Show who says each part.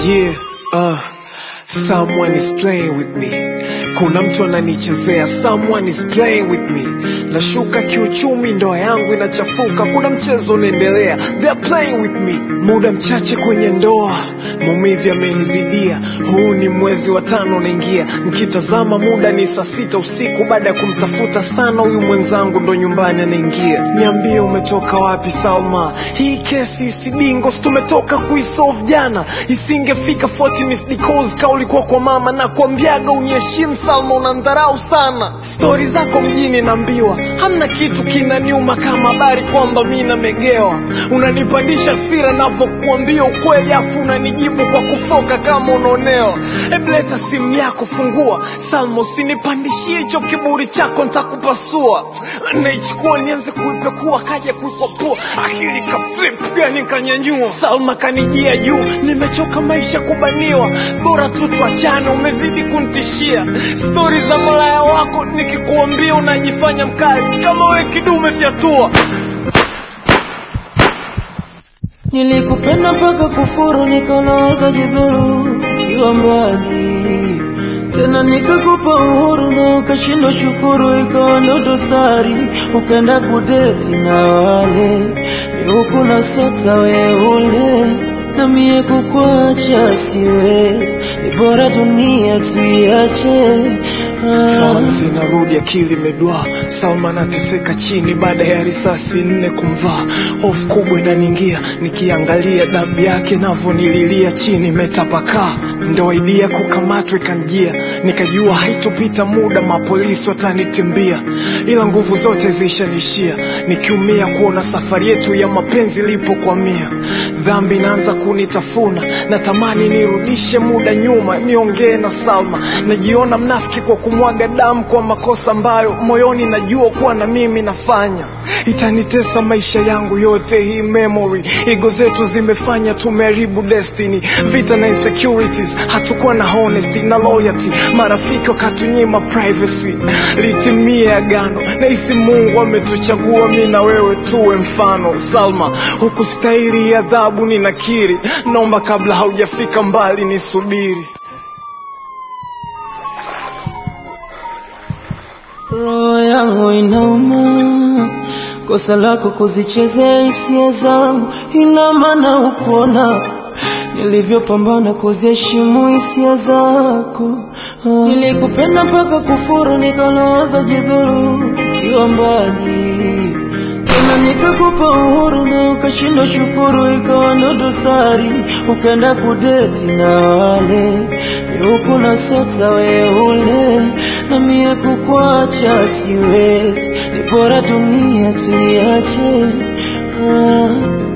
Speaker 1: Yeah, uh, someone is playing with me. Kuna mtu ananichezea, someone is playing with me. Nashuka kiuchumi, ndoa yangu inachafuka, kuna mchezo unaendelea, they're playing with me. Muda mchache kwenye ndoa, maumivu yamenizidia. Huu ni mwezi wa tano unaingia, nikitazama muda ni saa sita usiku. Baada ya kumtafuta sana huyu mwenzangu, ndo nyumbani anaingia. Niambie umetoka wapi Salma? Hii kesi isidingo, si tumetoka kuisolve jana, isingefika 40 missed calls ka ulikuwa kwa mama na kuambiaga uniheshimu Salma, unandharau sana. Stori zako mjini naambiwa, hamna kitu kinaniuma kama habari kwamba mi namegewa. Unanipandisha sira navyokuambia ukweli, afu unanijibu kwa kufoka kama unaonewa. Hebu leta simu yako, fungua Salma, usinipandishie hicho kiburi chako, nitakupasua. Naichukua nianze kuipekua, kaja kuipapua, akili ka flip gani kanyanyua. Salma kanijia juu, nimechoka maisha kubaniwa, bora tu tuachane, umezidi kunitishia. Stori za malaya wako nikikuambia unajifanya mkali, kama we kidume fyatua.
Speaker 2: Nilikupenda mpaka kufuru, nikanawaza jidhuru ukiwa mbali, tena nikakupa uhuru na ukashindwa shukuru, ikawa ndo dosari, ukaenda kudeti na wale ni huku na sota weule na mie kukuacha siwezi, ni bora dunia tuiache.
Speaker 1: Fahamu
Speaker 2: Ah.
Speaker 1: zinarudi, akili imedwaa. Salma anateseka chini baada ya risasi nne kumvaa. Hofu kubwa inaniingia nikiangalia damu yake navyonililia chini imetapakaa. Ndo idea kukamatwa ikanjia, nikajua haitopita muda mapolisi watanitimbia, ila nguvu zote zishanishia, nikiumia kuona safari yetu ya mapenzi ilipokwamia. Dhambi inaanza kunitafuna, natamani nirudishe muda nyuma, niongee na Salma. Najiona mnafiki kwa kumwaga damu kwa makosa ambayo moyoni najua kuwa na mimi nafanya. Itanitesa maisha yangu yote hii memory. Ego zetu zimefanya tumeharibu destiny, vita na insecurities, hatukuwa na honesty na loyalty. Marafiki wakatunyima privacy, litimie agano. Nahisi Mungu ametuchagua mi na wewe tuwe mfano. Salma, hukustahili adhabu, ninakiri. Naomba kabla haujafika mbali nisubiri.
Speaker 2: Roho yangu inauma, kosa lako kuzichezea hisia zangu, ina maana ukuona nilivyopambana kuziheshimu hisia zako. Ah. Nilikupenda mpaka kufuru, nikalowaza jidhuru ukiwa mbali, tena nikakupa uhuru na ukashindwa shukuru, ikawa ndo dosari, ukaenda kudeti na wale ni huku na sota weule na mie kukuacha siwezi, ni bora dunia tuiache. Ah.